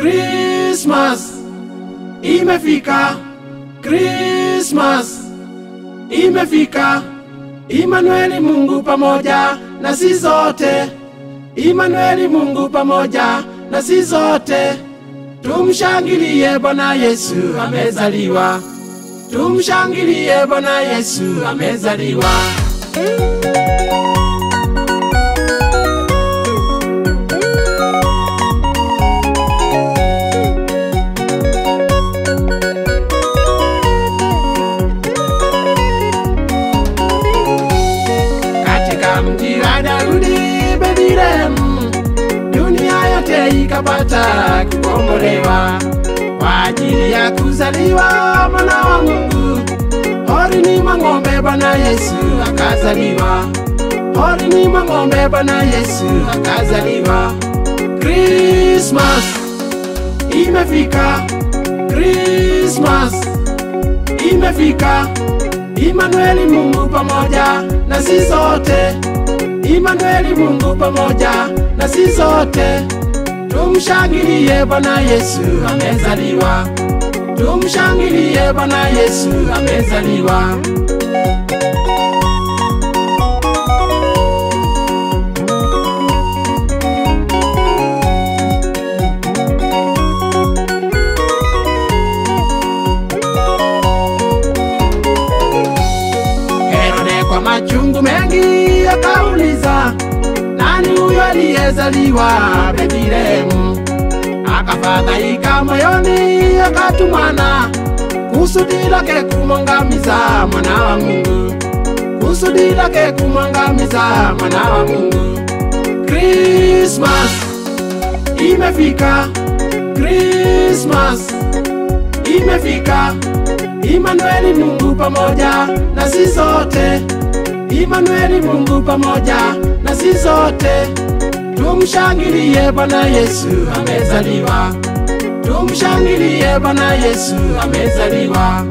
Christmas imefika, Christmas imefika. Imanueli, Mungu pamoja na sisi zote. Imanueli, Mungu pamoja na sisi zote. Tumshangilie Bwana Yesu amezaliwa, tumshangilie Bwana Yesu amezaliwa. katika mji wa Daudi Bethlehemu, dunia yote ikapata kukombolewa kwa ajili ya kuzaliwa mwana wa Mungu. Horini mwa ng'ombe Bwana Yesu akazaliwa, horini mwa ng'ombe Bwana Yesu akazaliwa. Christmas imefika, Christmas imefika. Imanueli, Mungu pamoja na sisi sote. Imanueli, Mungu pamoja na sisi sote. Tumshangilie Bwana Yesu amezaliwa, tumshangilie Bwana Yesu amezaliwa. Herode kwa machungu mengi akauliza, nani huyo aliyezaliwa Bethlehemu? Akafadhaika moyoni, akatumana kusudi lake kumwangamiza mwana wa Mungu, kusudi lake kumwangamiza mwana wa Mungu. Christmas imefika, Christmas imefika. Imanueli, Mungu pamoja na sisi sote. Imanueli, Mungu pamoja na sisi sote. Tumshangilie Bwana Yesu amezaliwa, tumshangilie Bwana Yesu amezaliwa.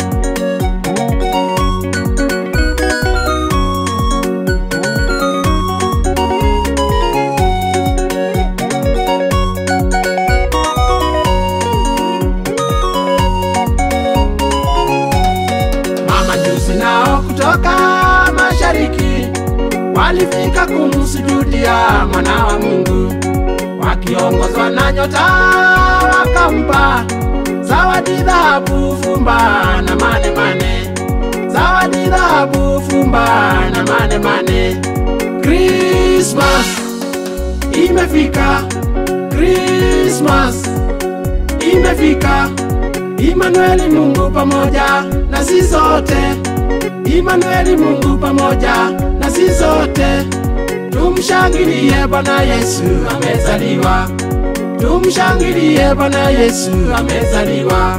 Mamajusi nao kutoka mashariki walifika kumsujudia mwana wa Mungu, wakiongozwa na nyota wakampa zawadi dhahabu, fumba na mane mane, zawadi dhahabu, fumba na mane mane. Christmas imefika, Christmas imefika. Imanueli, Mungu pamoja na sisi sote. Imanueli, Mungu pamoja na sisi sote. Tumshangilie Bwana Yesu amezaliwa, tumshangilie Bwana Yesu amezaliwa.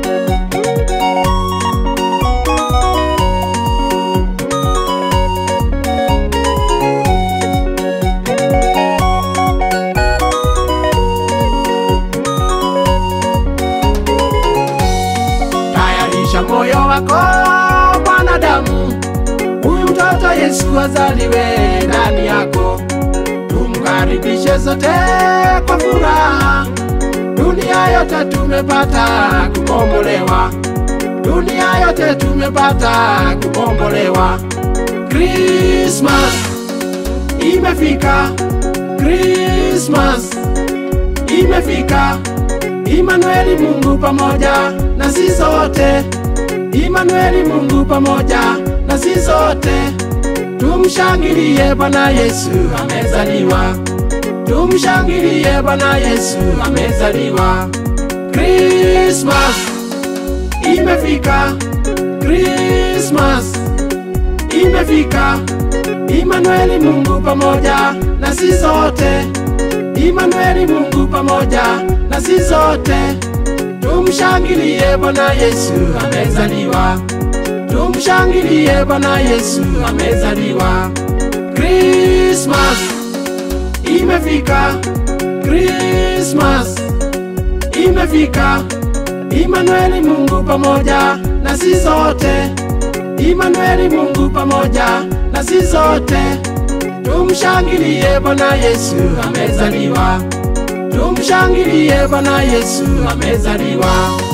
Tayarisha moyo wako mwanadamu, huyu mtoto Yesu azaliwe ndani yako. Tumkaribishe sote kwa furaha, dunia yote tumepata kukombolewa, dunia yote tumepata kukombolewa. Christmas imefika, Christmas imefika. Imanueli, Mungu pamoja na sisi sote. Imanueli, Mungu pamoja na sisi sote. Tumshangilie Bwana Yesu amezaliwa, tumshangilie Bwana Yesu amezaliwa. Christmas imefika, Christmas imefika. Imanueli, Mungu pamoja na sisi sote. Imanueli, Mungu pamoja na sisi sote. Tumshangilie Bwana Yesu amezaliwa, tumshangilie Bwana Yesu amezaliwa. Christmas imefika, Christmas imefika. Imanueli, Mungu pamoja na sisi sote. Imanueli, Mungu pamoja na sisi sote. Tumshangilie Bwana Yesu amezaliwa, tumshangilie Bwana Yesu amezaliwa.